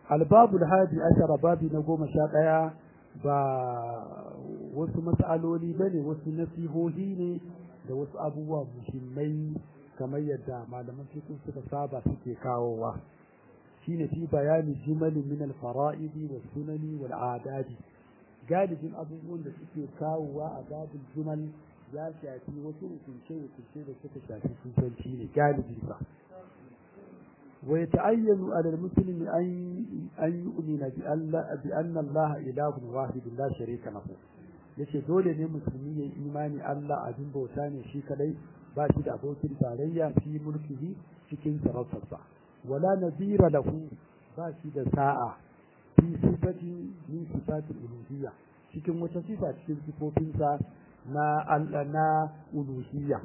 albabu hadi ashara babi na goma sha ɗaya ba wasu matsaloli ba ne wasu nasihohi ne da wasu abubuwa muhimmai kamar yadda malaman fiqh suka saba suke kawowa shine fi bayani jimalin min al-fara'idi was sunani wal adadi galibin abubuwan da suke kawowa a babul jumal ya shafi wasu hukunce hukunce da suka shafi sufanci ne galibi ba wa yata'ayyanu 'ala al-muslimi an an yu'mina bi Allah bi anna Allah ilahun wahid la sharika lahu yace dole ne musulmi ya imani Allah abin bauta ne shi kadai ba shi da abokin tarayya fi mulkihi cikin sarautarsa wala nazira lahu ba shi da sa'a fi sifati min sifatil uluhiyya cikin wata sifa cikin sifofinsa na Allah na uluhiyya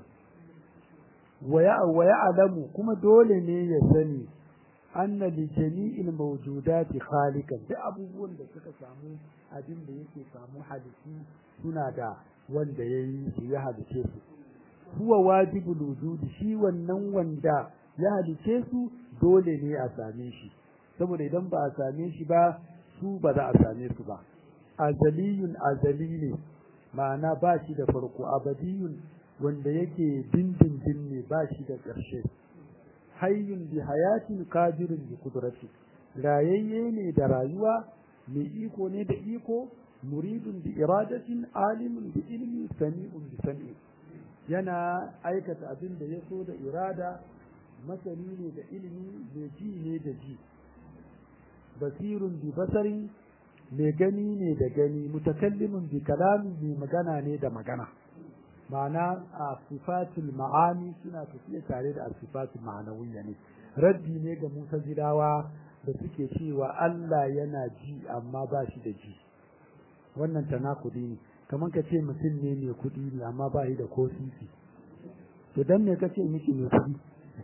wa ya'lamu kuma dole ne ya sani anna li jami'il mawjudati khaliqan duk abubuwan da suka samu abin da yake samu halittu suna da wanda yayi su ya halice su huwa wajibul wujudi shi wannan wanda ya halice su dole ne a same shi saboda idan ba a same shi ba su ba za a same su ba azaliyun azali ne ma'ana ba shi da farko abadiyun wanda yake dindindin ne ba shi da ƙarshe hayyun bi hayatin qadirun bi qudrati rayayye ne da rayuwa mai iko ne da iko muridun bi iradatin alimun bi ilmi sami'un bi sami'in yana aikata abin da ya so da irada masani ne da ilimi mai ji ne da ji basirun bi basari mai gani ne da gani mutakallimin bi kalami mai magana ne da magana ma'ana a sifatul ma'ani suna tafiya tare da sifatul ma'anawiyya ne raddi ne ga mutazilawa da suke cewa Allah yana ji amma ba shi da ji wannan tanakudi ne kamar ka ce mutum ne mai kuɗi ne amma ba shi da ko sisi to dan me kace miki mai kuɗi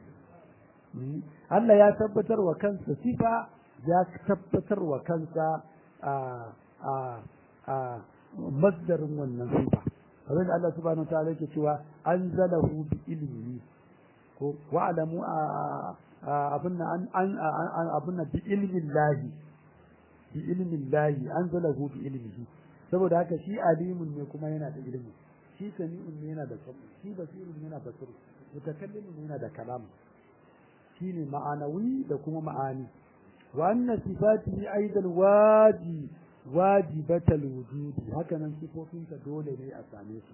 Allah ya tabbatar wa kansa sifa ya tabbatar wa kansa a a a masdarin wannan sifa kamar da Allah subhanahu wataala yake cewa anzalahu bi ilmihi ko wa'lamu abunna an an abunna bi ilmin lahi bi ilmin lahi anzalahu bi ilmihi saboda haka shi alimun ne kuma yana da ilimi shi sami'un ne yana da sabu shi basirun yana da basir mutakallimun yana da kalam shine ma'anawi da kuma ma'ani wa anna sifatihi aidan waji wajibatal wujudi haka nan sifofinsa dole ne a same su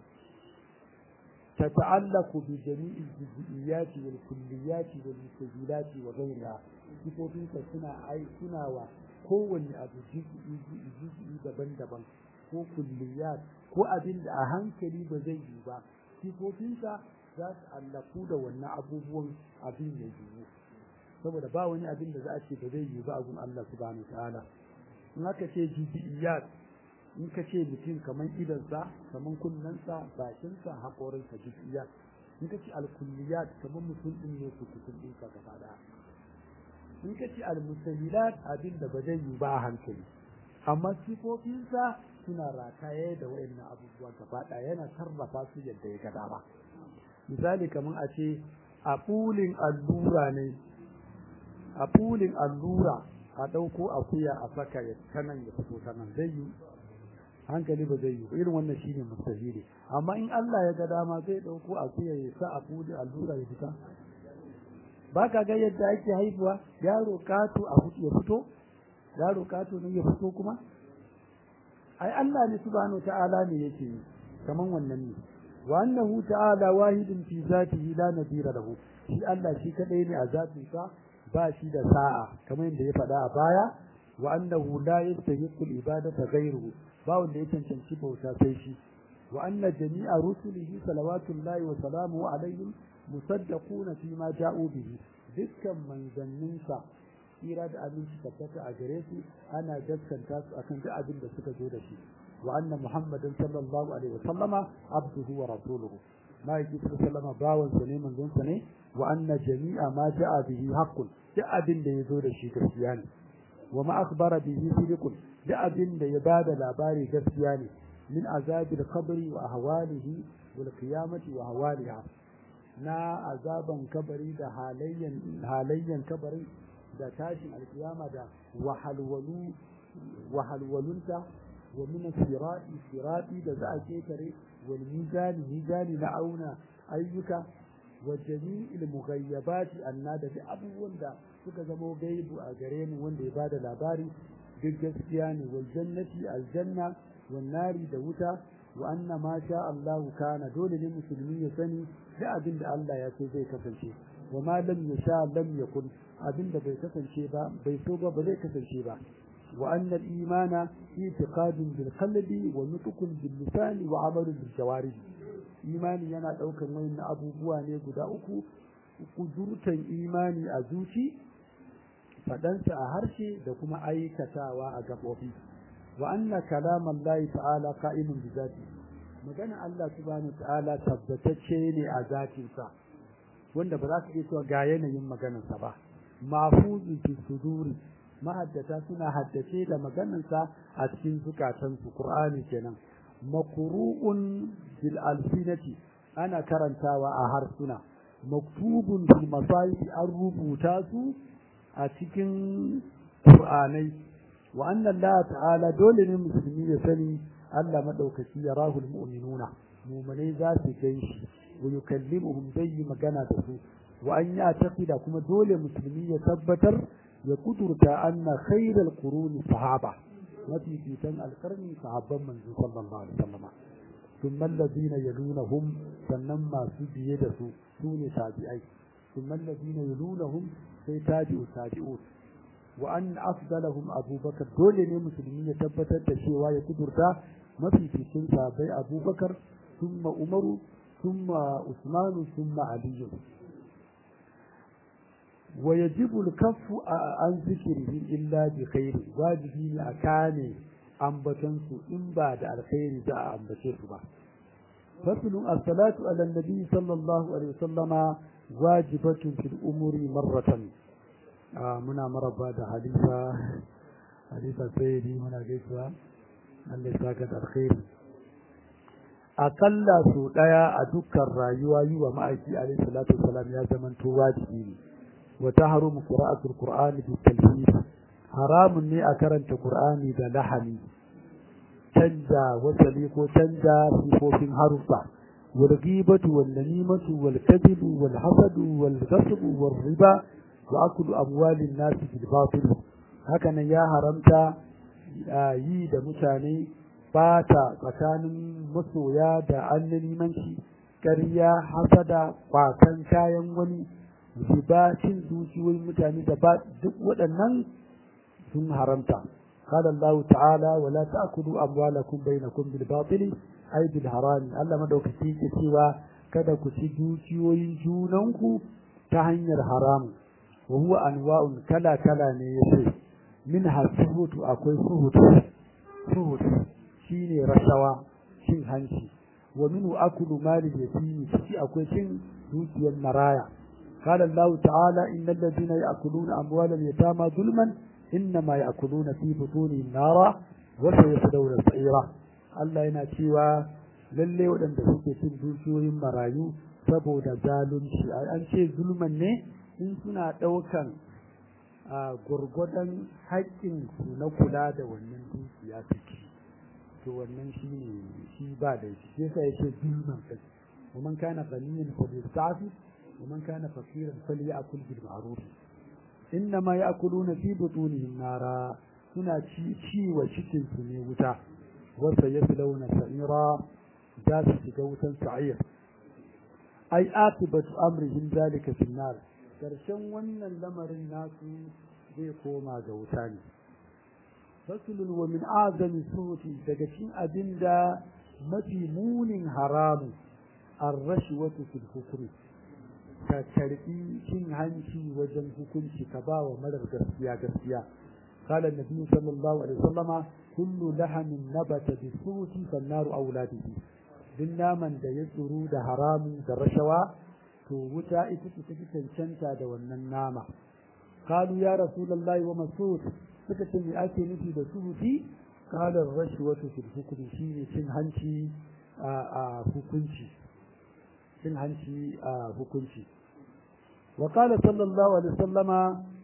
تتعلق بجميع الجزئيات والكليات والمستجيلات وغيرها sifofin ka suna ai suna wa kowanne abu juz'i daban-daban ko kulliyat ko abin da a hankali ba zai yi ba sifofinsa za su allaku da wannan abubuwan abin ya yiwu saboda ba wani abin da za a ce ba zai yi ba a gun Allah subhanahu ta'ala in aka ce juz'iyat in ka ce mutum kamar idansa kamar kunnensa bakinsa haƙorinsa juz'iyat in ka ce alkulliyat kamar mutum din ne su kusur ɗinka gaba ɗaya in ka ce almusahilat abin da ba zai yi ba a hankali amma sifofinsa suna rataye da wayannan abubuwa gaba ɗaya yana sarrafa su yadda ya ga dama misali kamar a ce a fulin allura ne a fulin allura a ɗauko akuya a saka ya kanan ya fito kanan zai yi hankali ba zai yi irin wannan shine mustahili amma in Allah ya ga dama zai ɗauko akuya ya sa a fulin allura ya fita ba ka ga yadda ake haihuwa yaro kato a ya fito yaro kato ne ya fito kuma ai Allah ne subhanahu ta'ala ne yake yi kaman wannan ne wa annahu ta'ala wahidun fi zatihi la nadira lahu shi Allah shi kadai ne a zatin sa ba shi da sa'a kamar yadda ya faɗa a baya wa annahu la yastahiqu al-ibadata ghayruhu ba wanda ya cancanci bauta sai shi wa anna jami'a rusulihi salawatullahi wa salamuhu alaihim musaddaquna fi ma ja'u bihi dukkan manzanninsa tsira da abinci tabbata a gare su ana gaskanta su akan duk abin da suka zo da shi wa anna muhammadan sallallahu alaihi wa sallama abduhu wa rasuluhu ma yake sallama bawan sa ne manzon sa ne wa anna jami'a ma ja'a bihi haqqun duk abin da ya zo da shi gaskiya ne wa ma akhbara bihi sidqun duk abin da ya bada labari gaskiya ne min azabil qabri wa ahwalihi wal qiyamati wa ahwaliha na azaban kabari da halayyan halayyan kabari da tashin alkiyama da wahalwalu wahalwalunta wa min sirati sirati da za a ketare wal mizani mizani na auna ayyuka wa jami'il mughayyabati anna da abubuwan da suka zama gaibu a gare mu wanda ya bada labari duk gaskiya ne wal jannati aljanna wan nari da wuta wa anna ma sha Allah kana dole ne musulmi ya sani da abin da Allah ya so zai kasance wa ma lam yasha lam yakun abin da bai kasance ba bai so ba ba zai kasance ba wa anna al-imana i'tiqadun bil qalbi wa nutqun bil lisani wa amalun bil jawarih imani yana daukan wayannan abubuwa ne guda uku kudurtan imani a zuci fadansa a harshe da kuma aikatawa a gabobi wa anna kalaman Allah ta'ala qa'imun bi zati magana Allah subhanahu ta'ala tabbatacce ne a zatinsa wanda ba za ka iya cewa ga yanayin maganarsa ba mahfuzu fi suduri mahaddata suna haddace da maganarsa a cikin zukatansu qur'ani kenan makru'un bil alsinati ana karantawa a harsuna maktubun fil masahif an rubuta su a cikin qur'anai wa anna Allah ta'ala dole ne musulmi ya sani Allah madaukaki ya rahul mu'minuna mu'minai za su gan shi wa yukallimuhum zai magana da su wa an ya taqida kuma dole musulmi ya tabbatar ya kudurta anna khairal quruni sahaba mafi fitan alqarni sahabban manzo sallallahu alaihi wasallam ثم الذين يلونهم sannan masu biye da su su ne tabi'ai ثم الذين يلونهم sai tabi'u tabi'u wa an afdalahum abubakar dole ne musulmi ya tabbatar da cewa ya kudurta mafificin sahabbai abubakar thumma umaru thumma usmanu thumma aliyu wa yajibu al-kaffu an zikrihi illa bi khairi wajibi ne a kane ambatan su in ba da alkhairi za a ambace su ba faslun as-salatu ala nabi sallallahu alaihi wasallama wajibatun fil umuri marratan muna maraba da hadisa hadisa sayyidi muna gaisuwa Allah ya saka da alkhairi akalla su daya a dukkan rayuwa yi wa ma'aiki alaihi salatu wasalam ya zama to wajibi ne wa tahrumu qira'atul qur'ani bi talhis haramun ne a karanta qur'ani da lahani canja wasali ko canja sifofin harufa wal ghibatu wal namimatu wal kadhibu wal hasadu wal ghasbu wal riba wa akulu amwalin nasi bil batil haka nan ya haramta yi da mutane bata tsakanin masoya da annanimanci ƙarya hasada kwakan kayan wani riba cin dukiyoyin mutane da ba duk waɗannan sun haramta قال الله تعالى ولا تأكلوا أموالكم بينكم بالباطل أي بالحرام الله مدوكتي cewa kada ku ci dukiyoyin junanku ta hanyar haramu وهو أنواع كلا كلا نيسي منها السهوت أكوي سهوت سهوت شيني رشوة شين هنشي ومنه أكل مال اليتيم شي أكوي شين دوتي المرايا قال الله تعالى إن الذين يأكلون أموال اليتامى ظلما إنما يأكلون في بطونهم نارا وسيصلون سعيرا Allah yana cewa lalle waɗanda suke cin dukiyoyin marayu saboda zalunci an ce zulman ne in suna ɗaukan gwargwadon haƙƙin su na kula da wannan dukiya suke to wannan shi ne shi ba da shi sai sa yake zulman kai ومن كان غنيا فليستعفف ومن كان فقيرا فليأكل بالمعروف إنما يأكلون في بطونهم نارا suna ci ci wa cikin su ne wuta wasa yaslawna sa'ira za su shiga wutan sa'ir ai atibatu amrihim zalika fi nar karshen wannan lamarin nasu zai koma ga wuta ne fasulun wa min azami suhuti daga cikin abinda mafi munin haramu ar-rashwatu fil hukmi ka karbi cin hanci wajen hukunci ka ba wa marar gaskiya gaskiya قال النبي صلى الله عليه وسلم كل لحم نبت بالصوت فالنار أولى به duk naman da ya tsoro da haramu da rashawa to wuta ita ce take cancanta da wannan nama qalu ya rasulullahi wa masud suka ce me ake nufi da suhuti qala rashwatu fil hukmi shine cin hanci a hukunci cin hanci a hukunci wa qala sallallahu alaihi wasallama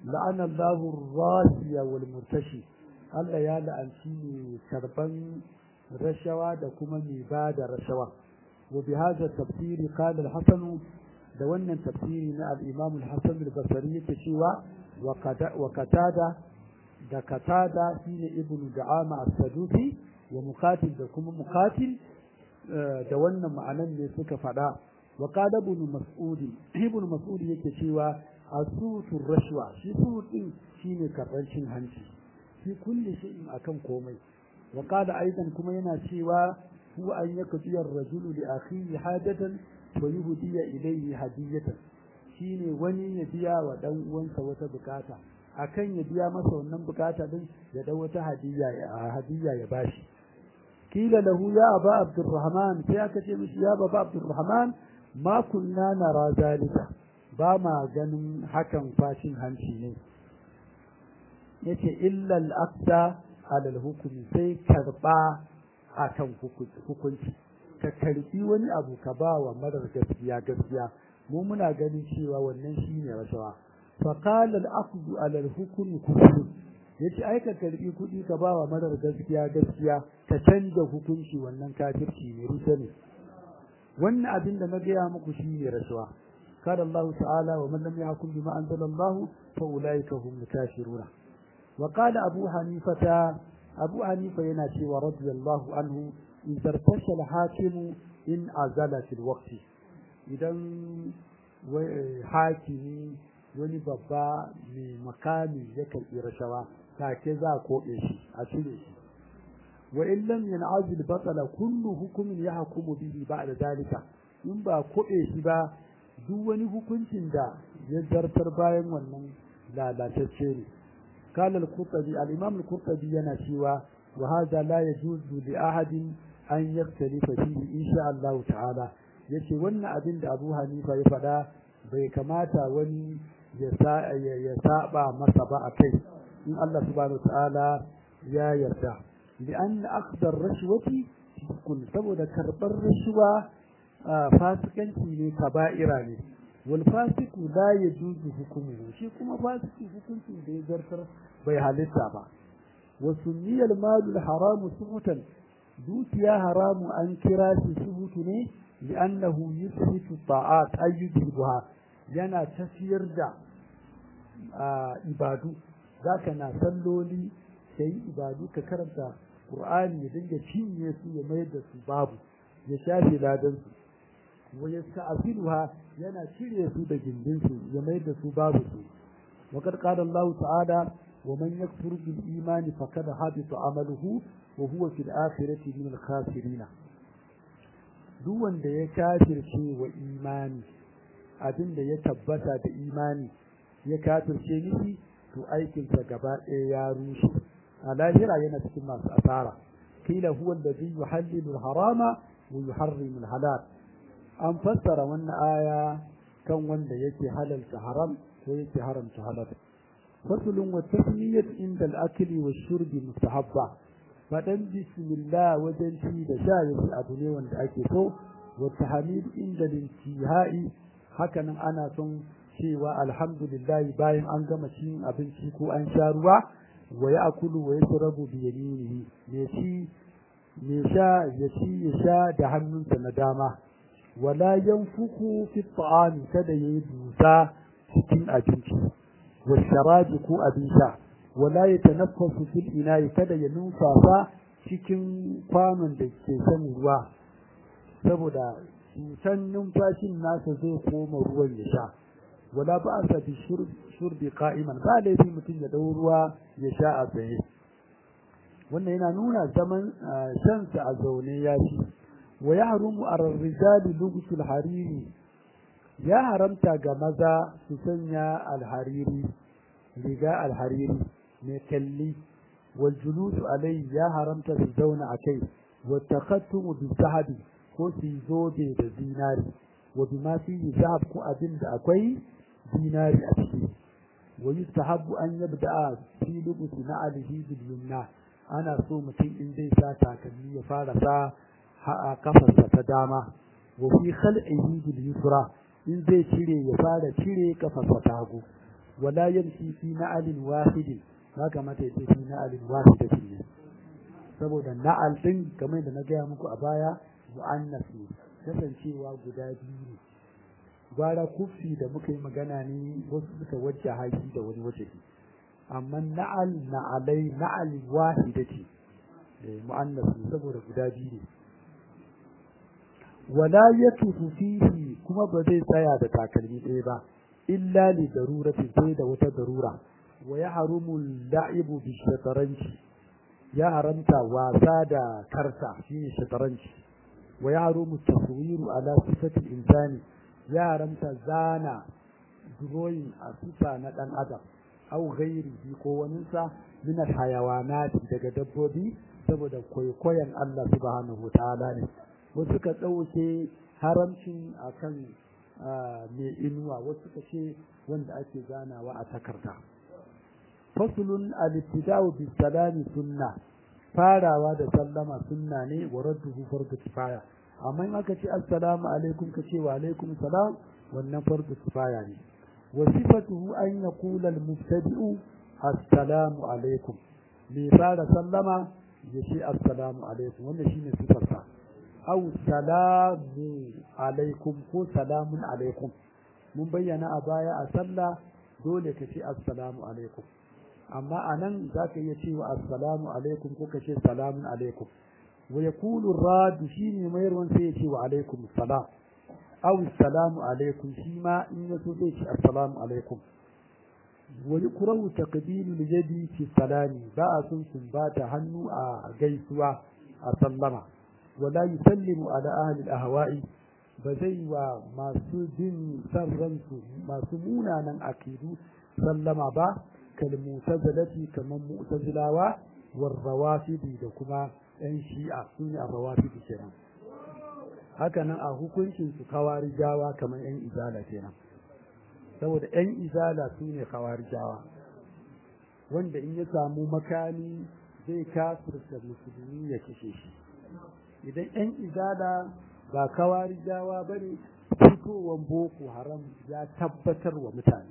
la'ana Allahu rasiya wal murtashi Allah ya la'anci ne karban rashawa da kuma mai ba da rashawa wa bi hadha tafsiri qala al-hasan da wannan tafsiri na al-imam al-hasan al-basri yake cewa wa katada da katada shine ibnu da'ama as-sadusi wa muqatil da kuma muqatil da wannan ma'anan ne suka faɗa wa qala ibn mas'ud ibn mas'ud yake cewa asutu rashwa shi su din shine karban cin hanci fi kulli shay'in akan komai wa qala aidan kuma yana cewa huwa an yakdiya ar-rajulu li akhihi hajatan wa yuhdiya ilayhi hadiyatan shine wani ya biya wa dan uwansa wata bukata akan ya biya masa wannan bukata din ya dau wata hadiya hadiya ya bashi kila lahu ya aba abdurrahman sai aka ce mishi ya baba abdurrahman ma kunna nara zalika ba ma ganin hakan fashin hanci ne yace illa al-aqda ala al-hukmi sai karba akan hukunci ka karbi wani abu ka ba wa marar gaskiya gaskiya mu muna ganin cewa wannan shine rashawa fa qala al-aqdu ala al-hukmi kufr yace ai ka karbi kudi ka ba wa marar gaskiya gaskiya ka canja hukunci wannan kafirci ne rusa ne wannan abin da na gaya muku shine rashawa قال الله تعالى ومن لم يحكم بما أنزل الله فأولئك هم الكافرون وقال أبو حنيفة أبو حنيفة يناشي ورضي الله عنه إذا ارتشى الحاكم إن أزل في الوقت إذا حاكمي wani babba mai makami ya karɓi rashawa take za a koɓe shi a cire shi wa in lam yan'azil batala kullu hukumin yahkumu bihi ba'da dalika in ba koɓe shi ba duk wani hukuncin da ya zartar bayan wannan lalatacce ne قال القرطبي الإمام القرطبي ينشيوا وهذا لا يجوز لأحد أن يختلف فيه إن شاء الله تعالى yace wannan abin da Abu Hanifa ya faɗa bai kamata wani ya saba masa ba a kai in Allah subhanahu ta'ala ya yarda li'an akhdar rashwati kun saboda karbar rashwa fasikanci ne kaba'ira ne wal fasiku la yajuzu hukmuhu shi kuma fasiki hukuncin da ya zartar bai halitta ba wa sunniyal malu haramu suhutan dukiya haramu an kira shi suhutu ne li'annahu yusfitu ta'at ayyubuha yana tafiyar da ibadu zaka na salloli kai ibadu ka karanta qur'ani ya dinga cinye su ya mayar da su babu ya shafe ladan su wa yasta'filuha yana cire su da gindin su ya mayar da su babu su wa qad qala Allah ta'ala wa man yakfur bil imani faqad habita amaluhu wa huwa fil akhirati min al khasirin duk wanda ya kafirce wa imani abinda ya tabbata da imani ya kafirce miki to aikinsa gaba ɗaya ya rushe a lahira yana cikin masu asara kila huwa alladhi yuhallilu al-harama wa yuharrimu al-halal an fassara wannan aya kan wanda yake halalta haram ko yake haramta halal faslun wa tasmiyat inda al-akli wa shurbi mustahabba fadan bismillah wajen ci da sha yake abu ne wanda ake so wa tahmid inda al-intihai hakanan ana son cewa alhamdulillah bayan an gama cin abinci ko an sha ruwa wa ya akulu wa ya shirabu bi yaminihi me ci me sha ya ci ya sha da hannunsa na dama wala yanfuku fi ta'ami kada yayi dusa cikin abinci wa sharabi ko abin sha wala yatanaffasu fil ina'i kada ya numfasa cikin kwanon da ke shan ruwa saboda cutan numfashin nasa zai koma ruwan ya sha wala ba sa bi shurbi qa'iman ba laifi mutum ya dau ruwa ya sha a tsaye wannan yana nuna zaman shansa a zaune ya ci wa yahrumu ar-rijali lubsul hariri ya haramta ga maza su sanya alhariri riga alhariri mai kalli wal julusu alai ya haramta su zauna a kai wa takhattumu bi zahabi ko su zobe da zinari wa bima fihi zahab ko abin da akwai dinari a ciki wa yustahabbu an yabda'a fi lubusi na alihi bil yumna ana so mutum in zai sa takalmi ya fara sa a kafarsa ta dama wa fi khal'ihi bil yusra in zai cire ya fara cire kafarsa ta hagu wala yamshi fi na'alin wahidin ba kamata ya ce fi na'alin wahidatin ne saboda na'al din kamar da na gaya muku a baya mu'annas ne kasancewa guda biyu ne gwara kufi da muka yi magana ne wasu suka wajja haki da wani waje amma na'al na'alai na'al wahida ce mu'annas ne saboda guda biyu ne wala yatufu fihi kuma ba zai tsaya da takalmi ɗaya ba illa li daruratin sai da wata darura wa ya harumu la'ibu bi shataranci ya haramta wasa da karta shine shataranci wa ya harumu taswiru ala sifati insani ya haramta zana drawing a sifa na dan adam au ghairihi ko waninsa min alhayawanati daga dabbobi saboda kwaikwayon Allah subhanahu ta'ala ne wasu ka ɗauke haramcin akan mai inuwa wasu ka ce wanda ake zanawa a takarda fasulun al-ibtida'u bis salami sunna farawa da sallama sunna ne wa radduhu fardu kifaya amma in aka ce assalamu alaikum ka ce wa alaikum salam wannan fardu kifaya ne wa sifatuhu an yaqula al-mubtadi'u assalamu alaikum mai fara sallama ya ce assalamu alaikum wannan shine sifarsa aw salamu alaikum ko salamun alaikum mun bayyana a baya a sallah dole ka ce assalamu alaikum amma a nan za ka iya cewa assalamu alaikum ko ka ce salamun alaikum wa yakulu radu shine mayarwan sai ya ce wa alaikum salam aw salamu alaikum shi ma in ya so zai ce assalamu alaikum wa yukrahu taqbilu yadi fi salami ba a sun sumbata hannu a gaisuwa a sallama wala yusallimu ala ahli al-ahwa'i ba zai wa masu bin san ransu masu munanan akidu sallama ba kalmutazilati kamar mu'tazilawa war rawafidi da kuma yan shi'a su ne a rawafidi kenan haka nan a hukuncin su kawarijawa kamar yan izala kenan saboda yan izala su ne kawarijawa wanda in ya samu makami zai kafirta musulmi ya kashe shi idan yan izala ba kawarijawa bane fitowar boko haram ya tabbatar wa mutane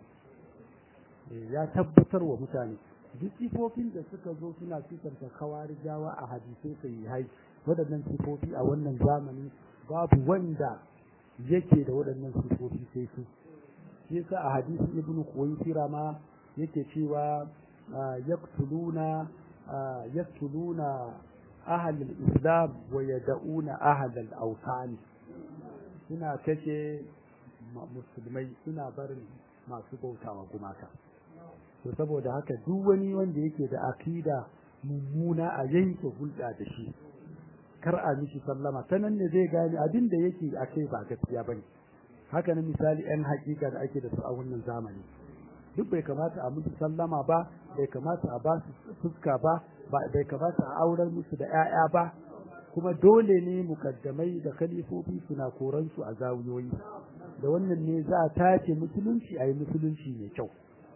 ya tabbatar wa mutane duk sifofin da suka zo suna sifanta kawarijawa a hadisai sai hai waɗannan sifofi a wannan zamani babu wanda yake da waɗannan sifofi sai su shi yasa a hadisi ibn Khuwaisira ma yake cewa yaktuluna yaktuluna ahal islam wa yad'una ahal al-awtan suna kashe musulmai suna barin masu bautawa gumaka to saboda haka duk wani wanda yake da akida mummuna a yanke hulɗa da shi kar a mishi sallama ta nan ne zai gane abin da yake a kai ba gaskiya ba ne haka na misali yan hakika da ake da su a wannan zamani duk bai kamata a musu sallama ba bai kamata a ba su fuska ba bai kamata a aurar musu da 'ya'ya ba kuma dole ne mukaddamai da kalifofi suna koransu a zawiyoyi da wannan ne za a tace musulunci a yi musulunci mai kyau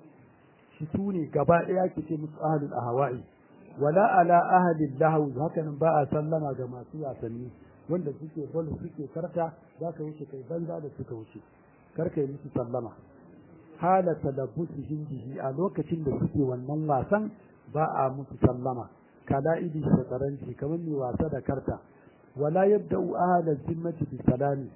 shi su ne gaba ɗaya ke ce musu ahalul ahwa'i wala ala ahalil lahawi haka nan ba a sallama ga masu wasanni wanda suke bol suke karta za ka wuce kai banza da suka wuce kar ka yi musu sallama hala talabbusihim bihi a lokacin da suke wannan wasan ba a musu sallama kala idi shataranci kamar mai wasa da karta wala yabda'u ahalal zimmati bi salami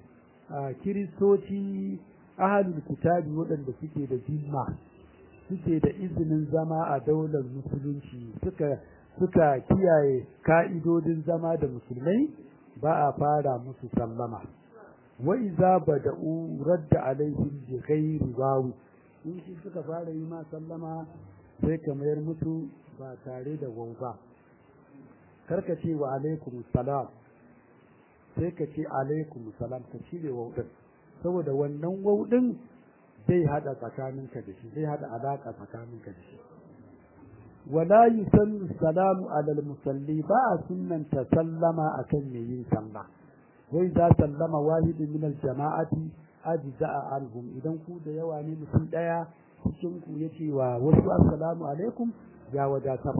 kiristoci ahalul kitabi waɗanda suke da zimma suke da izinin zama a daular musulunci suka suka kiyaye ka'idodin zama da musulmai ba a fara musu sallama wa iza bada'u radda alaihim bi ghairi wawi in shi suka fara yi ma sallama sai ka mayar musu ba tare da wau ba karka ce wa alaikum salam sai ka ce alaikum salam ka cire wau din saboda wannan wau din zai hada tsakaninka da shi zai hada alaka tsakaninka da shi wala yusallu salamu alal musalli ba a sunnanta sallama akan mai yin sallah wai za sallama wahidin min al jama'ati ajza'a anhum idan ku da yawa ne mutum daya cikin ku yace wa wasu assalamu alaikum ya wadatar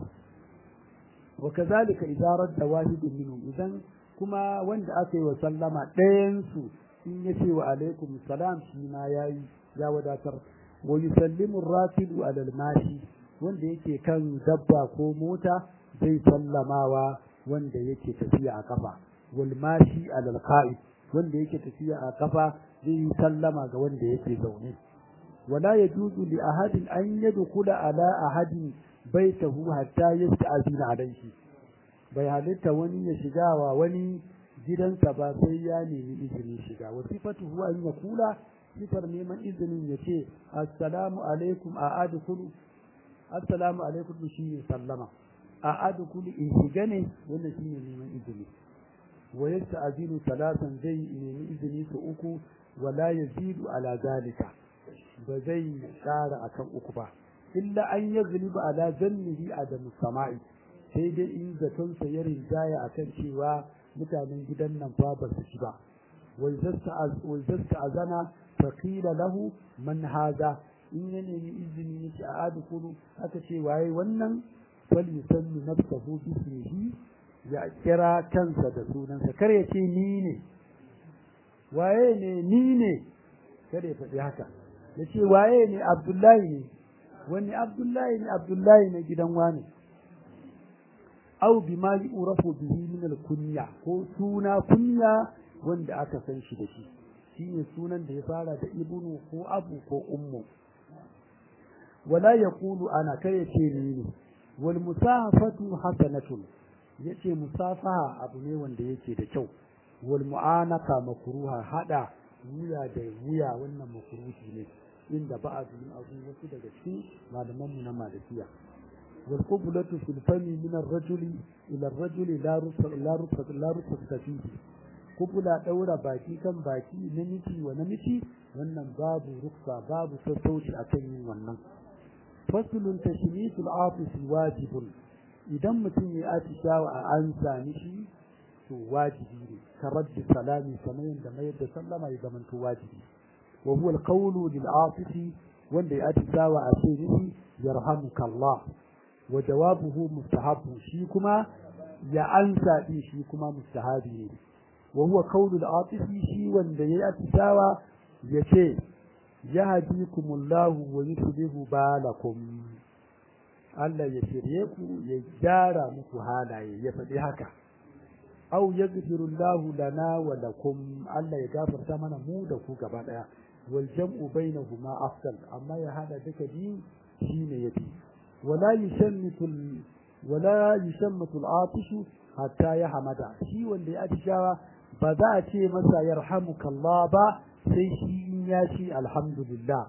wa kazalika idza radda wahidun minhum idan kuma wanda aka yi wa sallama ɗayan su in yace wa alaikum salam shi ma yayi ya wadatar wa yusallimu rakibu alal mashi wanda yake kan dabba ko mota zai sallamawa wanda yake tafiya a kafa wal mashi alal qa'id wanda yake tafiya a kafa zai yi sallama ga wanda yake zaune wala yajuzu li ahadin an yadkhula ala ahadin baitahu hatta yasta'zina alayhi bai halitta wani ya shiga wa wani gidansa ba sai ya nemi izinin shiga wa sifatuhu an yakula sifar neman izinin ya ce assalamu alaikum a adkhulu assalamu alaikum shi ne sallama a adkhulu in shiga ne wannan shine neman izini wa yasta'zinu talatan zai nemi izini su uku wala yazidu ala zalika ba zai kara akan uku ba illa an yaghliba ala zannihi adamu sama'i sai dai in zaton sa ya rinjaya akan cewa mutanen gidan nan fa ba su ci ba wai zasta azana faqila lahu man haza in ya nemi izini ya ce a adukulu aka ce waye wannan fal yusammi nafsahu bismihi ya kira kansa da sunansa kar ya ce ni ne waye ne ni ne kar ya faɗi haka ya ce waye ne abdullahi ne wani abdullahi ne abdullahi na gidan wani au bima yu'rafu bihi min al-kunya ko suna kunya wanda aka san shi da shi shine sunan da ya fara da ibnu ko abu ko ummu wala yaqulu ana kai yace ni ne wal musafatu hasanatun yace musafaha abu ne wanda yake da kyau wal mu'anaka makruha hada wuya da wuya wannan makruhi ne inda ba'adu min azu wasu daga cikin malaman mu na malikiya والقبلة في الفم من الرجل إلى الرجل لا رفق لا رفق لا رفق فيه قبلة دورة باكي كم باكي نمشي ونمشي wannan babu ruksa babu sassauci a kan yin wannan fasulun tashmitul afisi wajibun idan mutum ya atishawa a an sami shi to wajibi ne ka raddi salami kamar yadda mayar da sallama ya zamanto wajibi wa huwa alqawlu lil afisi wanda ya atishawa a ce mishi yarhamukallah wa jawabuhu mustahabbu shi kuma ya ansa din shi kuma mustahabi ne wa huwa qawlu al-atifi shi wanda yayi atisawa yace yahdikumullahu wa yuslihu balakum Allah ya shirye ku ya gyara muku halaye ya faɗi haka aw yaghfirullahu lana wa lakum Allah ya gafarta mana mu da ku gaba daya wal jam'u bainahuma afdal amma ya hada duka biyu shine yafi ولا يشمت ال... ولا يشمت العاطش حتى يحمد shi wanda ya atishawa ba za a ce masa yarhamuka Allah ba sai shi in ya ce alhamdulillah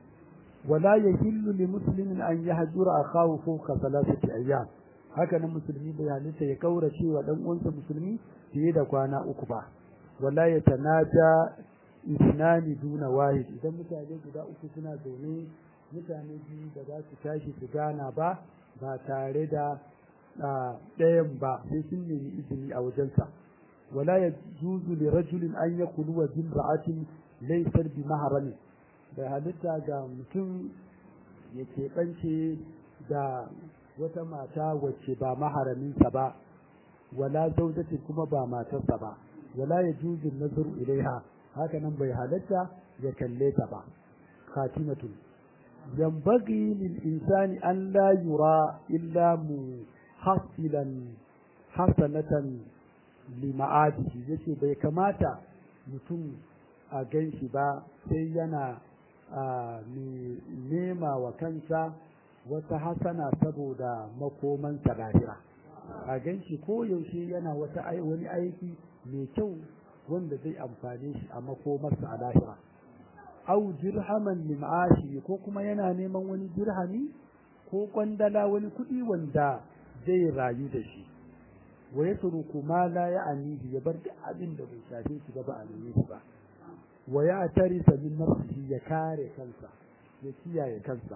wala yahillu li muslimin an yahjura akahu fawqa thalathati ayyam haka nan musulmi bai halitta ya kaurace wa dan uwansa musulmi fiye da kwana uku ba wala yatanaja isnani duna wahid idan mutane guda uku suna zaune mutane biyu da za su tashi su gana ba ba tare da ɗayan ba sai sun nemi izini a wajensa wala ya juzu li rajulin an ya kulu wa jimra'atin laysar bi maharami bai halitta ga mutum ya keɓance da wata mata wacce ba maharaminsa ba wala zaujatin kuma ba matarsa ba wala ya juzu nazaru ilaiha haka nan bai halatta ya kalle ta ba khatimatun ينبغي للإنسان أن لا يرى إلا محصلا حسنة لمعاده yace bai kamata mutum a gan shi ba sai yana nema wa kansa wata hasana saboda makomansa lahira a gan shi ko yaushe yana wata wani aiki mai kyau wanda zai amfane shi a makomarsa a lahira au dirhaman lim'ashi ko kuma yana neman wani dirhami ko kwandala wani kuɗi wanda zai rayu da shi wa ya turuku ma la ya'anihi ya bar duk abin da bai shafe shi ba a neme shi ba wa ya tarisa min nafsihi ya kare kansa ya kiyaye kansa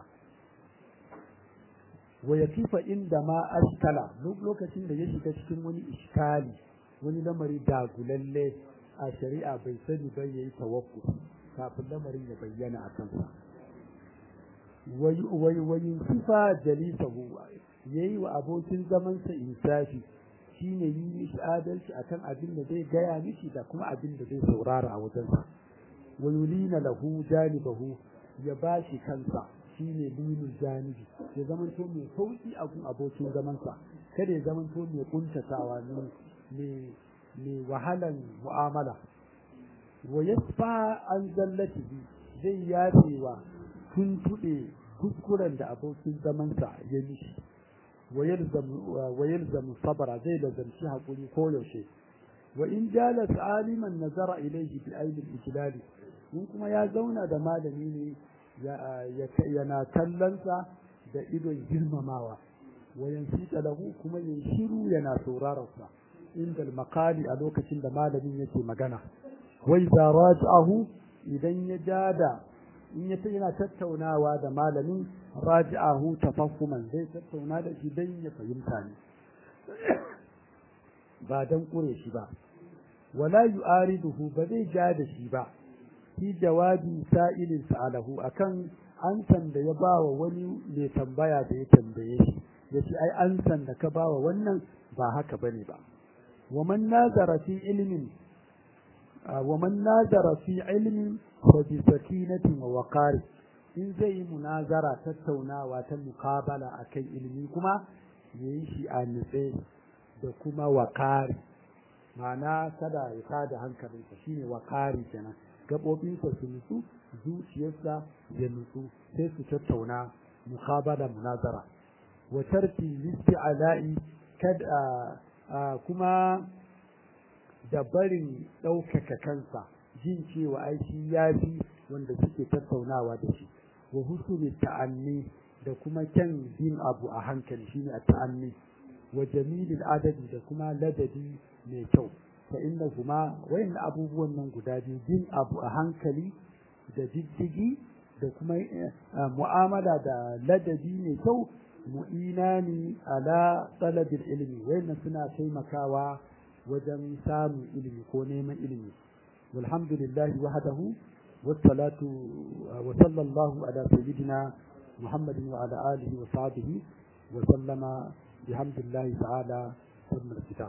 wa ya kifa inda ma askala lokacin da ya shiga cikin wani iskali wani lamari dagulalle a shari'a bai sani ba yayi tawakkuf kafin lamarin ya bayyana a kansa wayin sifa jalisahu yayi wa abokin zamansa insafi shine yi mishi adalci akan abin da zai gaya mishi da kuma abin da zai saurara a wajensa wa yulina lahu janibahu ya ba shi kansa shine lilul janibi ya zamanto mai sauki a gun abokin zamansa kada ya zamanto mai kuntatawa ne mai wahalan mu'amala wa yasfa an zallatihi zai yafewa tuntuɗe kuskuren da abokin zamansa ya mishi wa yalzamu sabara zai lazamci haƙuri ko yaushe wa in jalas aliman nazara ilaihi bi ainihin ijlali in kuma ya zauna da malami ne yana kallonsa da idon girmamawa wa yansita lahu kuma yin shiru yana saurararsa inda makali a lokacin da malamin yake magana wai za raja'ahu idan ya jada in ya yana tattaunawa da malamin raja'ahu tafahhuman zai tattauna da shi dan ya fahimta ne ba dan kure shi ba wala yu'ariduhu ba zai ja da shi ba fi jawabi sa'ilin sa'alahu akan ansan da ya bawa wani mai tambaya da ya tambaye shi yace ai ansan da ka bawa wannan ba haka bane ba wa man nazara fi ilmin wa man nazara fi ilmin fa bi sakinatin wa waqari in zai munazara tattaunawa ta muqabala akan ilimi kuma yayi shi a nitse da kuma waqari ma'ana kada ya tada hankalinsa shine waqari kenan gabobinsa su nutsu zuciyarsa ya nutsu sai su tattauna muqabala munazara wa tarki listi'ala'i kad kuma da barin ɗaukaka kansa jin cewa ai shi ya fi wanda suke tattaunawa da shi wa husnul ta'anni da kuma kyan bin abu a hankali shine a ta'anni wa jamilil adadi da kuma ladabi mai kyau fa inna kuma wayan abubuwan nan guda biyu bin abu a hankali da diddigi da kuma mu'amala da ladabi mai kyau mu'inani ala talabil ilmi wayannan suna taimakawa wajen samun ilimi ko neman ilimi walhamdulillah wahdahu wassalatu wa sallallahu ala sayyidina muhammadin wa ala alihi wa sahbihi wa sallama bihamdillahi ta'ala sirrul kitab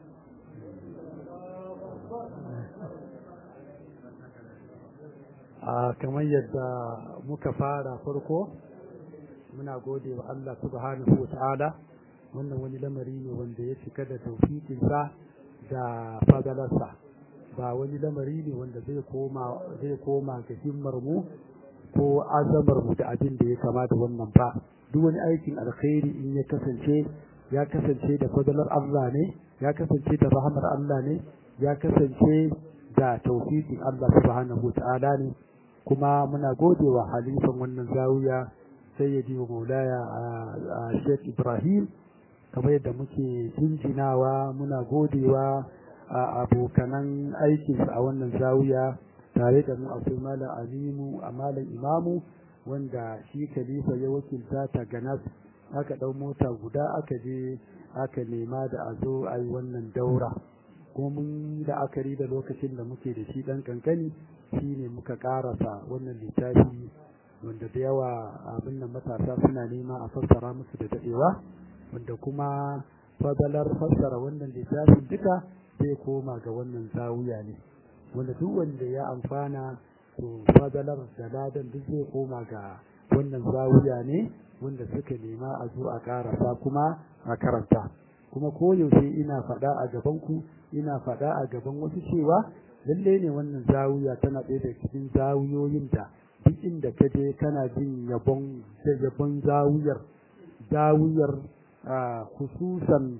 a kamar yadda muka fara farko muna gode wa Allah subhanahu wa ta'ala wannan wani lamari ne wanda ya cika da taufiƙinsa da fadalarsa ba wani lamari ne wanda zai koma zai koma ga himmar mu ko azamar mu da abin da ya kamata wannan ba duk wani aikin alkhairi in ya kasance ya kasance da fadalar Allah ne ya kasance da rahamar Allah ne ya kasance da taufiƙin Allah subhanahu wa ta'ala ne kuma muna godewa halifan wannan zawiya sayyidi wa maulaya a Sheikh Ibrahim kamar yadda muke jinjinawa muna godewa a abokanan aikinsa a wannan zawiya tare da mu akwai malam alimu a malam imamu wanda shi khalifa ya wakilta ta ganas aka ɗau mota guda aka je aka nema da a zo a yi wannan daura kuma mun da akari da lokacin da muke da shi ɗan kankani shine muka ƙarasa wannan littafi wanda da yawa abin nan matasa suna nema a fassara musu da daɗewa wanda kuma fadalar fassara wannan littafin duka zai koma ga wannan zawiya ne wanda duk wanda ya amfana to fadalar da ladan duk zai koma ga wannan zawiya ne wanda suka nema a zo a karasa kuma a karanta kuma koyaushe ina faɗa a gaban ku ina faɗa a gaban wasu cewa lalle ne wannan zawiya tana ɗaya daga cikin zawiyoyin da duk inda ka je kana jin yabon yabon zawiyar zawiyar hususan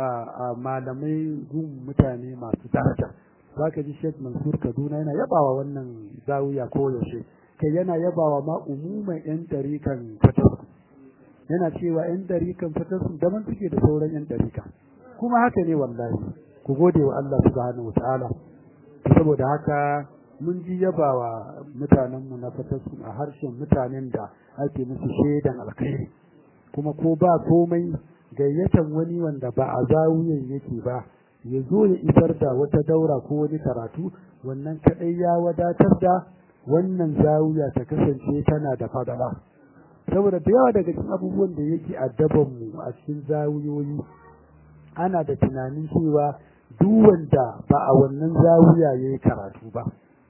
malamai gun mutane masu daraja za ka ji Sheikh Mansur Kaduna yana yabawa wannan zawiya ko yaushe kai yana yabawa ma umuman yan tarikan fatasku yana cewa yan tarikan fatasku daban suke da sauran yan tarika kuma haka ne wallahi ku gode wa Allah subhanahu wataala saboda haka mun ji yabawa mutanenmu na fatasku a harshen mutanen da ake musu shaidan alkhairi kuma ko ba komai gayyatan wani wanda ba a zawuyan yake ba ya zo ya isar da wata daura ko wani karatu wannan kadai ya wadatar da wannan zawuya ta kasance tana da fadala saboda da yawa daga cikin abubuwan da yake addaban mu a cikin zawuyoyi ana da tunanin cewa duk wanda ba a wannan zawuya yayi karatu ba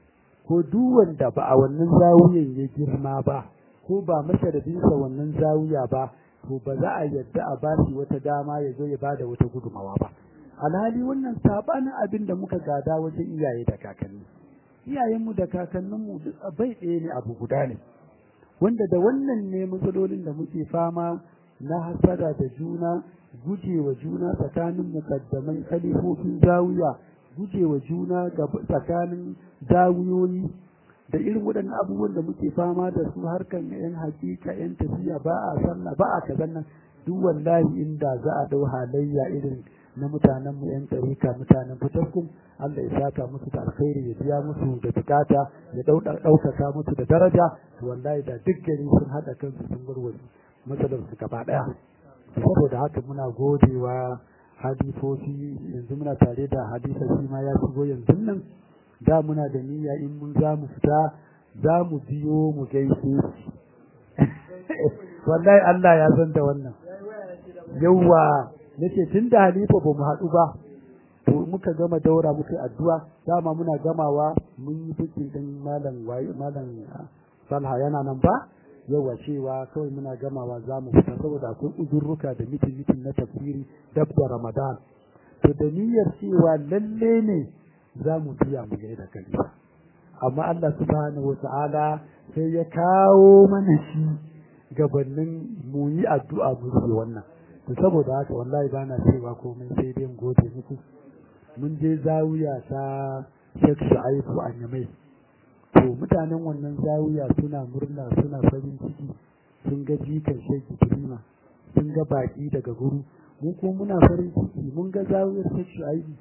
ko duk wanda ba a wannan zawiyan ya girma ba ko ba masharadinsa wannan zawiya ba to ba za a yadda a ba shi wata dama ya zo ya ba da wata gudumawa ba alhali wannan sabanin abin da muka gada wajen iyaye da kakanni iyayenmu da kakanninmu duk bai ɗaya ne abu guda ne wanda da wannan ne matsalolin da muke fama na hasada da juna gujewa juna tsakanin mukaddamai kalifofin zawiya gujewa juna tsakanin zawiyoyi da irin waɗannan abubuwan da muke fama da su harkan yan hakika yan tafiya ba a sallah ba a kazan nan duk wallahi inda za a ɗau halayya irin na mutanen mu yan tarika mutanen fitaskum Allah ya saka musu da alkhairi ya biya musu da bukata ya ɗaukaka musu da daraja wallahi da duk gari sun haɗa kansu sun warware matsalar su gaba ɗaya saboda haka muna godewa hadifofi yanzu muna tare da hadisa shi ma ya shigo yanzu nan da muna da niyya in mun za mu fita za mu biyo mu gaishe shi wallahi Allah ya san da wannan yawa nace tun da halifa ba mu haɗu ba to muka gama daura muka addu'a dama muna gamawa mun yi bikin din malam waye malam Salha yana nan ba yawa cewa kawai muna gamawa za mu fita saboda akwai uzurruka da mitin mitin na tafsiri dab da Ramadan to da niyyar cewa lalle ne za mu biya mu gaida kalifa amma Allah subhanahu wata'ala sai ya kawo mana shi gabanin mu yi addu'a mu yi wannan to saboda haka wallahi bana cewa komai sai dai gode muku mun je zawiya ta Sheikh Shu'aibu Anyamai to mutanen wannan zawiya suna murna suna farin ciki sun ga jikan Sheikh Ibrahim sun ga baki daga guru mu ko muna farin ciki mun ga zawiyar Sheikh Shu'aibu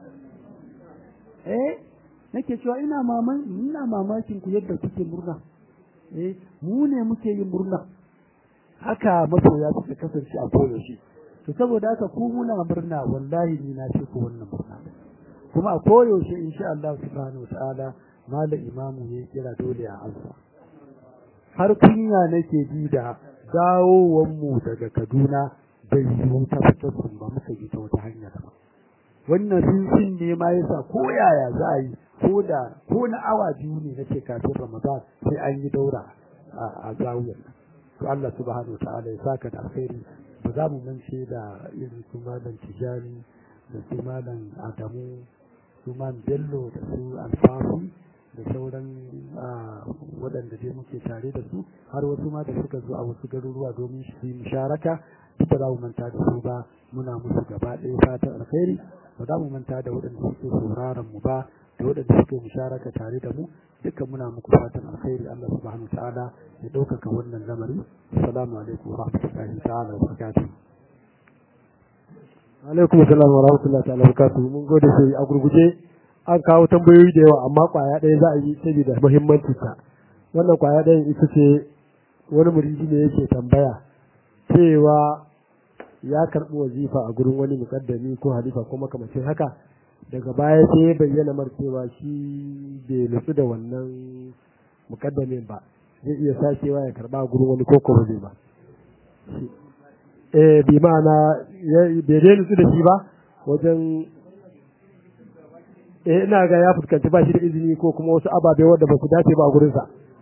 eh nake cewa ina maman ina mamakin ku yadda kuke murna eh mu ne muke yin murna haka masoya suka kasance a koyaushe to saboda haka ku muna murna wallahi ni na ce ku wannan murna kuma a koyaushe insha Allah subhanahu wataala malam imamu ya kira dole a alfa har kunya nake ji da dawowar mu daga Kaduna bai yi ta fitar ba muka yi ta wata hanya daban wannan rinsin ne ma yasa ko yaya za a yi ko da ko na awa biyu ne nake kafin Ramadan sai an yi daura a zawiyar to Allah subhanahu wa ta'ala ya saka da alkhairi ba za mu mance da irin su malam Tijani da su malam Adamu su malam Bello da su Alfafi da sauran waɗanda dai muke tare da su har wasu ma da suka zo a wasu garuruwa domin su yi musharaka duk da za mu manta da su ba muna musu gaba ɗaya fatan alkhairi ba za mu manta da waɗanda suke sauraron mu ba da waɗanda suke musharaka tare da mu duka muna muku fatan alkhairi Allah subhanahu ta'ala ya ɗaukaka wannan lamari assalamu alaikum wa rahmatullahi ta'ala wa barakatuh alaikum assalam wa rahmatullahi ta'ala wa barakatuh mun gode sai a gurguje an kawo tambayoyi da yawa amma kwaya ɗaya za a yi saboda muhimmanci ta wannan kwaya ɗayan ita ce wani muridi ne yake tambaya cewa ya karɓi wazifa a gurin wani mukaddami ko halifa ko makamacin haka daga baya sai ya bayyana mar cewa shi bai nutsu da wannan mukaddamin ba zai iya sakewa ya karɓa a gurin wani ko kuma zai ba eh bi ma'ana bai dai nutsu da shi ba wajen eh ina ga ya fuskanci ba shi da izini ko kuma wasu ababe wanda ba su dace ba a gurinsa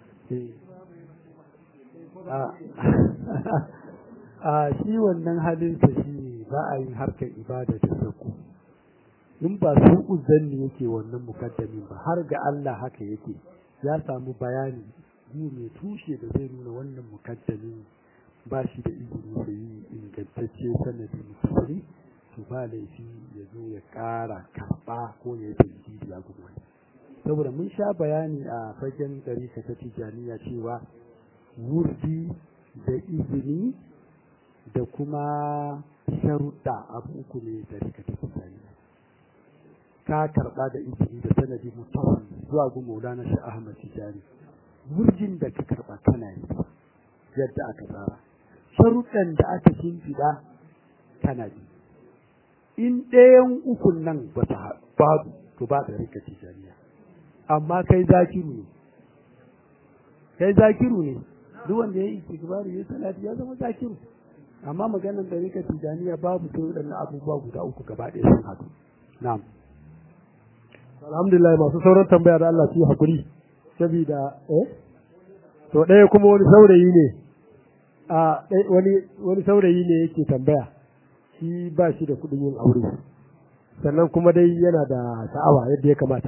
a shi wannan halinsa shi ne ba a yin harkar ibada da sauku in ba su uzanni yake wannan mukaddamin ba har ga Allah haka yake ya samu bayani gu mai tushe da zai nuna wannan mukaddamin ba shi da izini da yi ingantacce sanadi musulmi to ba laifi ya zo ya ƙara karɓa ko ya yi tajiri a gudu saboda mun sha bayani a fagen gari ta tijaniya cewa wurdi da izini da kuma sharuɗa abu uku ne da rika ta tijaniya ka karɓa da izini da sanadi mutum zuwa gu maulana shi ahmad tijani wurjin da ka karɓa kana yi yadda aka tsara sharuɗan da aka shimfiɗa kana yi in ɗayan ukun nan ba ta babu to ba da rika tijaniya amma kai zakiru ne kai zakiru ne duk wanda ya yi istighfari ya salati ya zama zakiru amma maganar da rika tijaniya babu sai waɗannan abubuwa guda uku gaba ɗaya sun haɗu na'am alhamdulillah masu sauran tambaya da Allah su yi hakuri saboda eh to ɗaya kuma wani saurayi ne a wani wani saurayi ne yake tambaya shi ba shi da kuɗin yin aure sannan kuma dai yana da sha'awa yadda ya kamata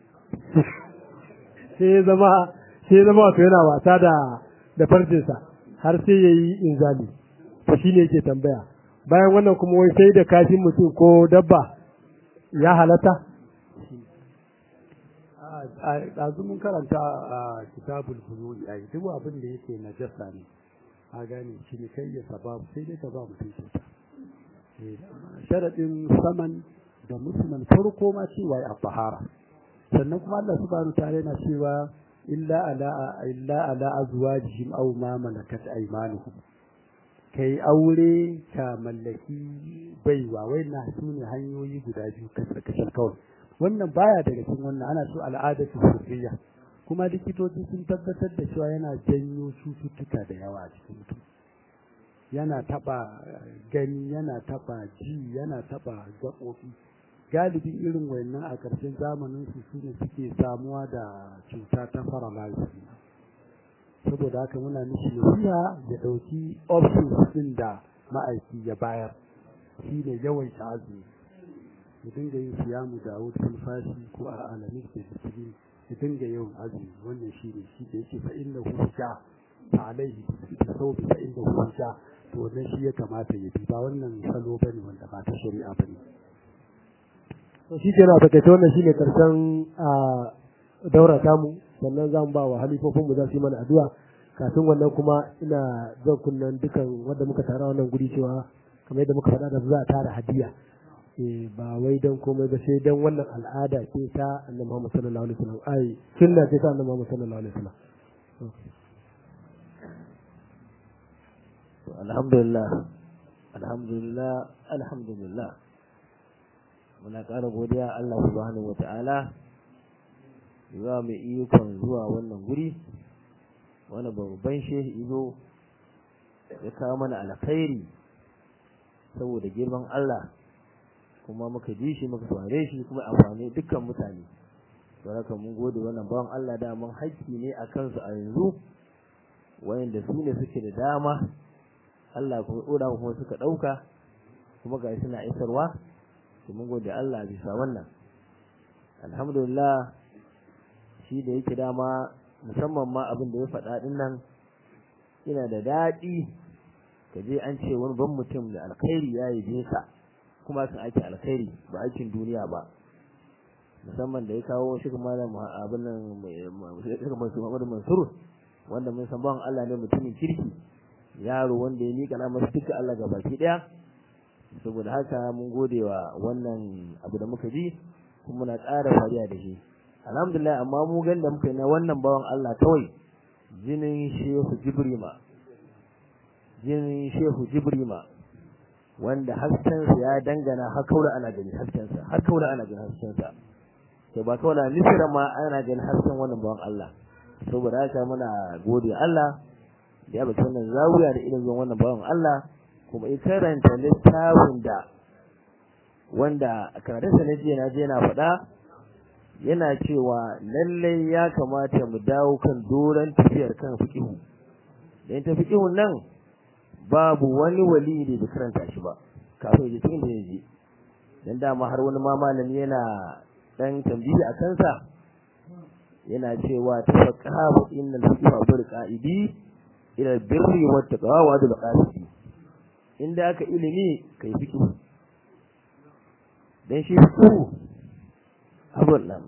sai ya zama sai ya zama wato yana wasa da da farjinsa har sai ya yi inzali to shi ne yake tambaya bayan wannan kuma wai sai da kashin mutum ko dabba ya halatta ɗazu mun karanta a kitabul buyu'i a duk abin da yake najasa ne a gane shi ne kai ya sababu sai dai ka ba mutum kyauta sharaɗin saman da musulman farko ma cewa ya fahara sannan kuma Allah subhanahu ta'ala yana cewa illa ala illa ala azwajihim aw ma malakat aymanuhum kai aure ka mallaki baiwa wayannan su ne hanyoyi guda biyu kashin kawai wannan baya daga cikin wannan ana so al'adatu sirriya kuma likitoci sun tabbatar da cewa yana janyo cututtuka da yawa a cikin mutum yana taba gani yana taba ji yana taba gaɓoɓi galibin irin wayannan a ƙarshen zamanin su su ne suke samuwa da cuta ta paralysis saboda haka muna mishi nasiha ya ɗauki options ɗin da ma'aiki ya bayar shi ne yawan azumi ya dinga yin siyamu da wutar fashi ko a alamis da bisiri ya dinga yawan azumi wannan shi ne shi da yake fa inna hu sha fa alaihi bi sawbi fa inna hu sha to wannan shi ya kamata ya bi ba wannan salo bane wanda ba ta shari'a bane to shi kenan a takaice wannan shine karshen a daura tamu sannan zan ba wa halifofin mu za su yi mana addu'a kafin wannan kuma ina zan kunnan dukan wanda muka tara wannan guri cewa kamar yadda muka faɗa da za a tara hadiya eh ba wai dan komai ba sai dan wannan al'ada ce ta annabi Muhammad sallallahu alaihi wasallam ai sunna ce ta annabi Muhammad sallallahu alaihi wasallam alhamdulillah alhamdulillah alhamdulillah muna ƙara godiya Allah subhanahu wata'ala zuwa mai ikon zuwa wannan guri wani babban shehi izo ya kawo mana alkhairi saboda girman Allah kuma muka ji shi muka saurare shi kuma amfani dukkan mutane saboda mun gode wannan bawan Allah da mun haƙƙi ne a kansu a yanzu wayanda su ne suke da dama Allah kuma ɗora kuma suka ɗauka kuma ga suna isarwa to mun gode Allah bisa wannan alhamdulillah shi da yake dama musamman ma abin da ya faɗa ɗin nan ina da daɗi ka je an ce wani ban mutum da alkhairi ya yi ka kuma sun aiki alkhairi ba aikin duniya ba musamman da ya kawo shi kuma da abin nan shi kuma su Muhammadu Mansur wanda mun san bawan Allah ne mutumin kirki yaro wanda ya miƙa na masu duka Allah ga baki ɗaya saboda haka mun gode wa wannan abu da muka ji kuma muna ƙara fariya da shi alhamdulillah amma mu gan da muka yi na wannan bawan Allah kawai jinin shehu jibrima jinin shehu jibrima wanda haskensa ya dangana har kaura ana gani haskensa har kaura ana gani haskensa to ba kaura nisira ma ana gani hasken wannan bawan Allah saboda haka muna gode Allah da ya bata wannan zawiya da irin zuwan wannan bawan Allah kuma in karanta littafin da wanda karatunsa na jiya na je na faɗa yana cewa lallai ya kamata mu dawo kan doron tafiyar kan fiqihu dan ta fiqihun nan babu wani wali da bai karanta shi ba kafin ya cikin da ya je dan dama har wani ma malami yana dan tambayi a kansa yana cewa tafaqahu innal fiqha bil qa'idi ila birri wa taqwa wa dul qasidi inda aka ilimi kai fiqhu dan shi fiqhu abun nan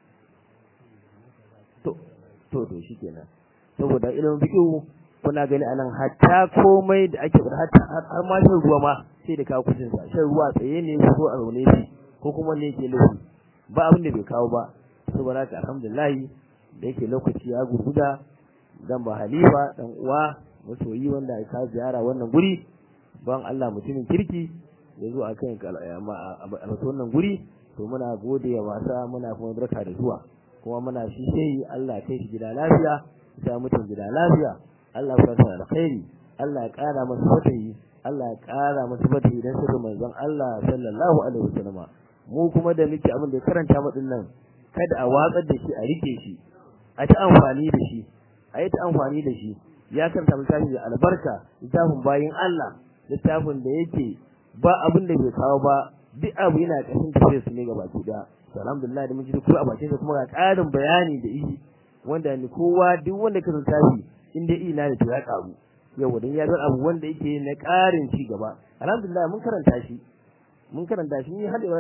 to to to shikenan saboda ilimin fiqhu kuna gani anan hatta komai da ake fada hatta har ma shan ruwa ma sai da kawo kucin sa shan ruwa tsaye ne ko a zaune shi ko kuma ne yake lafi ba abin da bai kawo ba saboda haka alhamdulillah da yake lokaci ya gurguda dan ba halifa dan uwa masoyi wanda ya kawo ziyara wannan guri ban Allah mutumin kirki ya zo akan a wannan guri to muna gode wa wasa muna kuma barka da zuwa kuma muna shi sai Allah kai shi gida lafiya ya mutum gida lafiya Allah ya sa alkhairi Allah ya kara masa fatayi Allah ya kara masa fatayi dan sirrin manzon Allah sallallahu alaihi wasallam mu kuma da muke abin da karanta mu nan kada a watsar da shi a rike shi a ta amfani da shi a yi ta amfani da shi ya karanta littafin da albarka littafin bayin Allah littafin da yake ba abin da bai kawo ba duk abu yana ƙarshen tafiyar su ne ga baki ɗaya to alhamdulillah da mun ji kuma a bakin sa kuma ga ƙarin bayani da yi wanda ni kowa duk wanda ka littafi in dai ina da to ya ƙaru yau dan ya zan abu wanda yake na ƙarin ci gaba alhamdulillah mun karanta shi mun karanta shi ni har da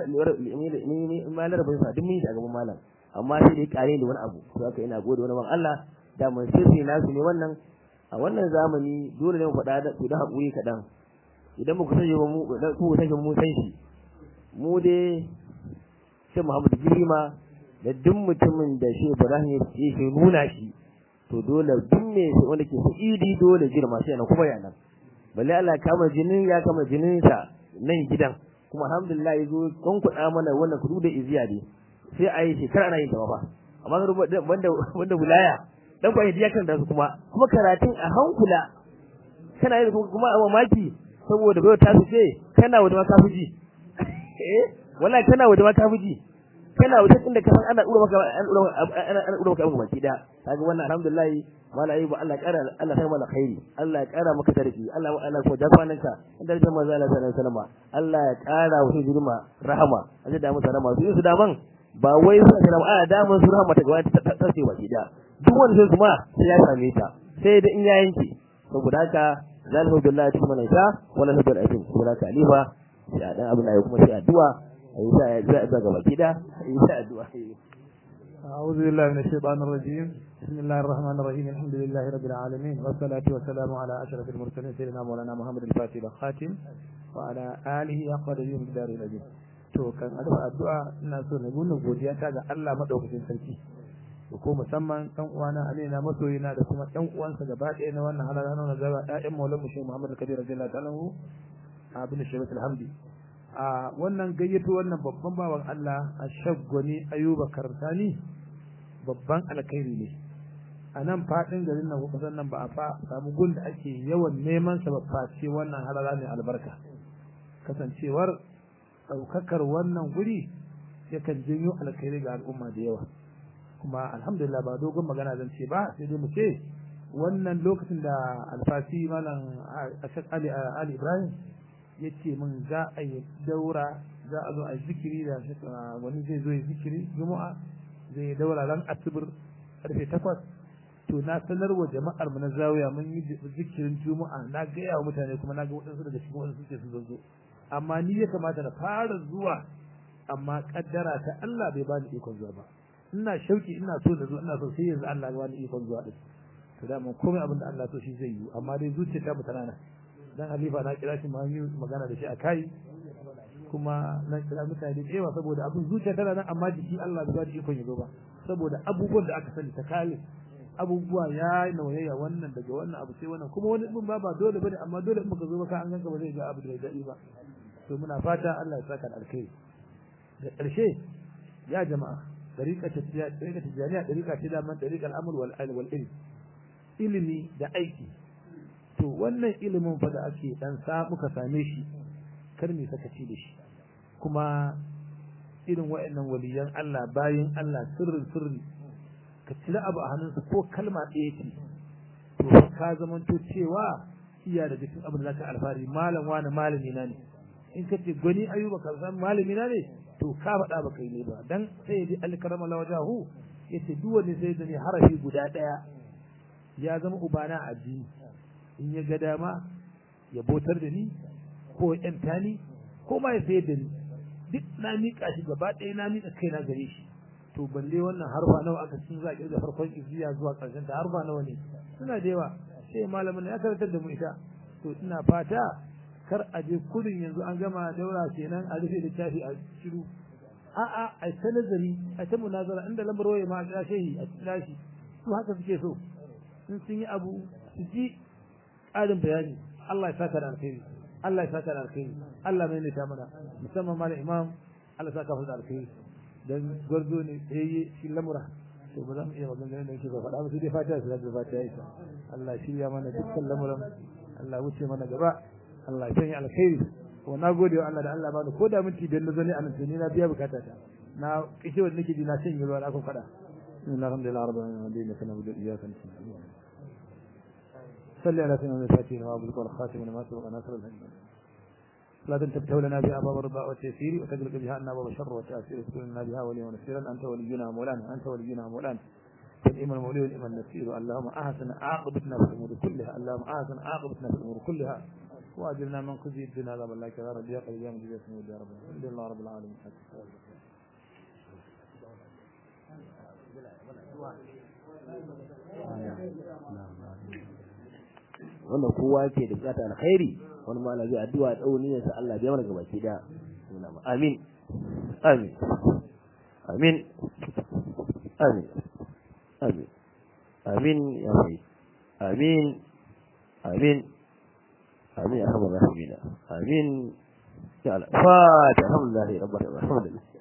malar bai sa duk mun yi a gaban malam amma sai dai ƙare da wani abu to haka ina gode wani ban Allah da mun sirri nasu ne wannan a wannan zamani dole ne mu faɗa da ku da haƙuri kaɗan idan muku sanya ba mu ku sanya mu san shi mu dai sai Muhammad Girma da duk mutumin da shi Ibrahim ya ce nuna shi to dole duk me wanda ke idi dole girma sai na kuma yana balle Allah kama jinin ya kama jinin sa nan gidan kuma alhamdulillah yazo kun kuɗa mana wannan kudu da iziya dai sai a yi shekara ana yin ta ba amma wanda wanda wilaya dan kwa ya kan da su kuma kuma karatun a hankula kana yin kuma a mamaki saboda bai ta ce kana wata maka fuji eh wallahi kana wata maka fuji kana wata inda ka san ana dura maka ana ana dura maka abin baki da kaga wannan alhamdulillah malai ba Allah kara Allah sai mana khairi Allah ya kara maka tarki Allah Allah ko da kwananka inda da manzo Allah sallallahu alaihi wasallam Allah ya kara wa girma rahama aje da mutane masu yin su daman ba wai su da a da mun su rahama ta gaba ta tace baki da duk wanda sai kuma sai ya same ta sai da in ya yanke saboda haka zalihu billahi cikin mana ita wala sabal aikin saboda haka alifa sai a dan abin da kuma sai addu'a ayi sai za a gaba gida ayi sai addu'a أعوذ بالله من الشيطان الرجيم بسم الله الرحمن الرحيم الحمد لله رب العالمين والصلاة والسلام على أشرف المرسلين سيدنا مولانا محمد الفاتح الخاتم وعلى آله أقوى يوم الدار الأجيب to kan addu'a addu'a ina so na nuna godiya ta ga Allah madaukakin sarki da ko musamman ɗan uwana Amina masoyina da kuma ɗan uwansa gaba ɗaya na wannan halala na gaba ƴaƴan Maulana Mushi Muhammad Kabir radiyallahu ta'ala anhu abin Shabat alhamdi a wannan gayyato wannan babban bawan Allah a shaggwani Ayuba Kartani babban alkhairi ne a nan faɗin garin nan kusan nan ba a fa samu gun da ake yawan neman sa ba face wannan halala ne albarka kasancewar ɗaukakar wannan guri yakan janyo alkhairi ga al'umma da yawa kuma alhamdulillah ba dogon magana zan ce ba sai dai mu ce wannan lokacin da alfasi malam ashaq ali ali ibrahim ya ce min za a yi daura za a zo a zikiri da wani zai zo ya zikiri juma'a zai daura ran asibir karfe takwas to na sanar wa jama'ar mu na zawiya mun yi zikirin juma'a na gaya wa mutane kuma na ga waɗansu daga cikin waɗansu suke su zo amma ni ya kamata na fara zuwa amma kaddara ta Allah bai bani ikon zuwa ba ina shauki ina so da zo ina so sai yanzu Allah ya bani ikon zuwa din to da mun komai abin da Allah so shi zai yi amma dai zuciyata mu tana nan dan halifa na kira shi yi magana da shi a kai kuma na kira mutane da yawa saboda abin zuciya tana nan amma jiki Allah bai bani ikon ya zo ba saboda abubuwan da aka sani ta kale abubuwa ya nauyaya wannan daga wannan abu sai wannan kuma wani din ba ba dole bane amma dole in baka zo ba ka an ganka ba zai ga abu da daɗi ba to muna fata Allah ya saka da alkhairi da ƙarshe ya jama'a dariƙa ta dariƙa ta jami'a dariƙa ce da man dariƙal amal wal wal ilm ilimi da aiki to wannan ilimin fa da ake dan sa muka same shi kar me sakaci da shi kuma irin wa'annan waliyan Allah bayin Allah sirrin sirri ka cire abu a hannunsa ko kalma ɗaya ce to ka zamanto cewa iya daga cikin abin da zaka alfahari malam wani malami na ne in ka ce gwani ayuba ka san malami na ne to ka faɗa ba kai ne ba dan sai dai alkarama la wajahu yace duk wani sai da ne harafi guda ɗaya ya zama ubana a addini in ya ga dama ya botar da ni ko ya ƴanta ni ko ma ya sayar da ni duk na miƙa shi gaba ɗaya na miƙa kaina gare shi to balle wannan harfa nawa aka cin za a kirga farkon iziya zuwa ƙarshen ta harfa nawa ne suna da yawa sai malamin ya karantar da mu ita to ina fata kar a je kudin yanzu an gama daura kenan a rufe da tafi a shiru a'a a ta nazari a ta munazara inda lambar waye ma a kira shehi a kira shi su haka suke so in sun yi abu su ji ƙarin bayani Allah ya saka da alkhairi Allah ya saka da alkhairi Allah mai nita mana musamman malam imam Allah ya saka da alkhairi dan gwarzo ne tsayayye shi lamura to ba za mu iya maganganun da yake ba faɗa ba sai dai fatiha su da fatiha isa Allah ya shirya mana dukkan lamuran Allah wuce mana gaba Allah ya sanya alkhairi ko na gode wa Allah da Allah bani ko da minti biyar na zo ne a nan ni na biya bukata ta na kishi wanda nake ji na sanya ruwa na kun faɗa بسم الله الحمد لله رب العالمين ودين لك نعبد اياك نستعين صل على سيدنا الفاتحين وابو الخاتم لما سبق ناصر الهدى لا تفتح لنا بها باب الرضا والتيسير وتغلق بها عنا باب الشر والتاثير وتكون بها وليا ونصيرا انت ولينا مولانا انت ولينا مولانا فالإمام المولي والإمام النسير اللهم أحسن عاقبتنا في الأمور كلها اللهم أحسن عاقبتنا في الأمور كلها وأجرنا من خزي الدنيا عذاب الله كذا رب يا قليل يا مجيب يا سمود يا رب الحمد لله رب العالمين wannan kowa yake da bukata alkhairi wani ma zai addu'a dau niyyar sa Allah bai mana gabaki da amin amin amin amin amin amin ya mai amin amin amin ya rabbal alamin amin ya Allah fa alhamdulillah rabbil alamin